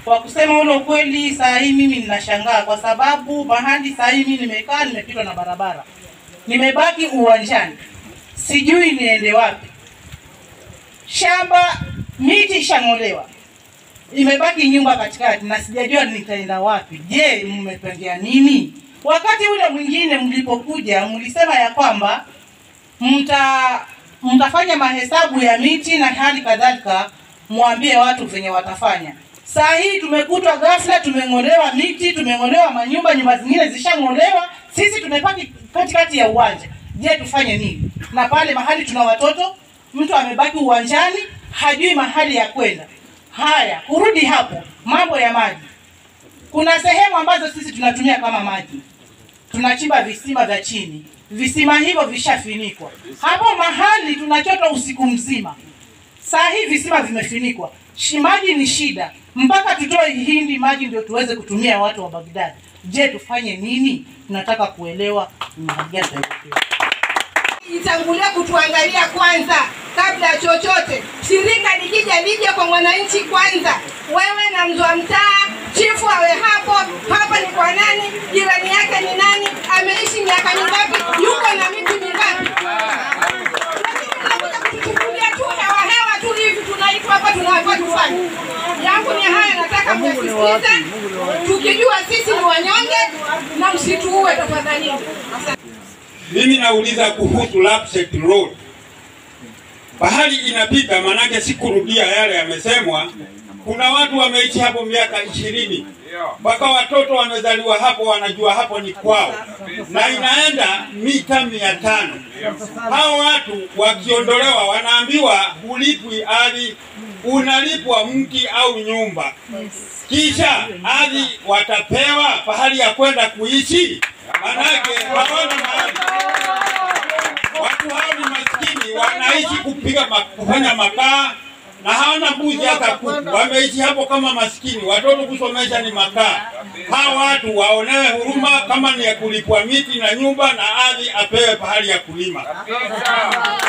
Kwa kusema ule ukweli, saa hii mimi ninashangaa kwa sababu mahali saa hii mimi nimekaa, nimepitwa na barabara, nimebaki uwanjani, sijui niende wapi. Shamba miti ishang'olewa, imebaki nyumba katikati na sijajua nitaenda wapi. Je, mmepangia nini? Wakati ule mwingine mlipokuja, mlisema ya kwamba mta mtafanya mahesabu ya miti na hali kadhalika, mwambie watu venye watafanya. Saa hii tumekutwa ghafla, tumeng'olewa miti, tumeng'olewa manyumba, nyumba zingine zishang'olewa, sisi tumebaki katikati ya uwanja. Je, tufanye nini? Na pale mahali tuna watoto, mtu amebaki uwanjani, hajui mahali ya kwenda. Haya, kurudi hapo, mambo ya maji. Kuna sehemu ambazo sisi tunatumia kama maji, tunachimba visima vya chini, visima hivyo vishafinikwa. Hapo mahali tunachota usiku mzima, saa hii visima vimefinikwa, Shi- maji ni shida, mpaka tutoe hindi maji ndio tuweze kutumia watu wa Baghdad. Je, tufanye nini? Tunataka kuelewa ni mahali gani tutaelekea. itangulia kutuangalia kwanza kabla ya chochote. Shirika likija lije kwa mwananchi kwanza. Wewe na mzee wa mtaa, chifu awe hapo. Hapa ni kwa nani? Jirani yake ni nani? Ameishi miaka mingapi? Yuko na miti mingapi? Lakini mnakuja kutuchukulia tu hewa hewa tu hivi, tunaitwa hapa tunawapa tufanye. Yangu ni haya, nataka msisitize, tukijua sisi ni wanyonge na msituue tafadhali. Asante. Mimi nauliza kuhusu Lapsset Road. Bahari inapita, manake sikurudia yale yamesemwa. Kuna watu wameishi hapo miaka ishirini mpaka watoto wamezaliwa hapo, wanajua hapo ni kwao, na inaenda mita mia tano. Hao watu wakiondolewa, wanaambiwa hulipwi ardhi, unalipwa mti au nyumba, kisha ardhi watapewa pahali ya kwenda kuishi, manake hawana mahali watu hao ni maskini, wanaishi kupiga ma, kufanya makaa na hawana mbuzi hata kuku, wameishi hapo kama maskini. Watoto kusomesha ni makaa. Hawa watu waonewe huruma, kama ni ya kulipwa miti na nyumba na ardhi, apewe pahali ya kulima.